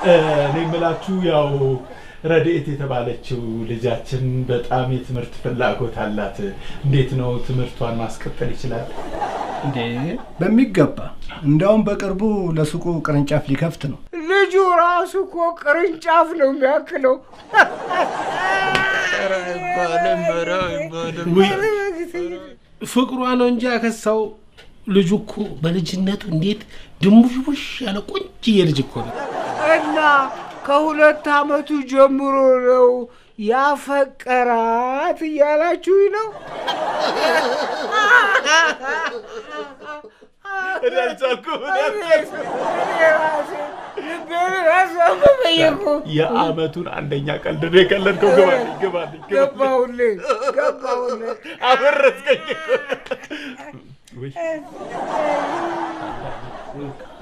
እኔ የምላችሁ ያው ረድኤት የተባለችው ልጃችን በጣም የትምህርት ፍላጎት አላት። እንዴት ነው ትምህርቷን ማስቀጠል ይችላል? እንዴ በሚገባ እንዲያውም በቅርቡ ለሱቁ ቅርንጫፍ ሊከፍት ነው። ልጁ ራሱ እኮ ቅርንጫፍ ነው የሚያክለው። ፍቅሯ ነው እንጂ ያከሳው ልጁ እኮ በልጅነቱ እንዴት ድንቡሽቡሽ ያለ ቆንጅዬ ልጅ እኮ ነው። እና ከሁለት ዓመቱ ጀምሮ ነው ያፈቀራት እያላችሁ ነው? እኔ አልቻልኩም። የአመቱን አንደኛ ቀልድ ነው የቀለድከው። ግባልኝ ግባልኝ ገባሁልህ ገባሁልህ። አፈረስከኝ እኮ። ውይ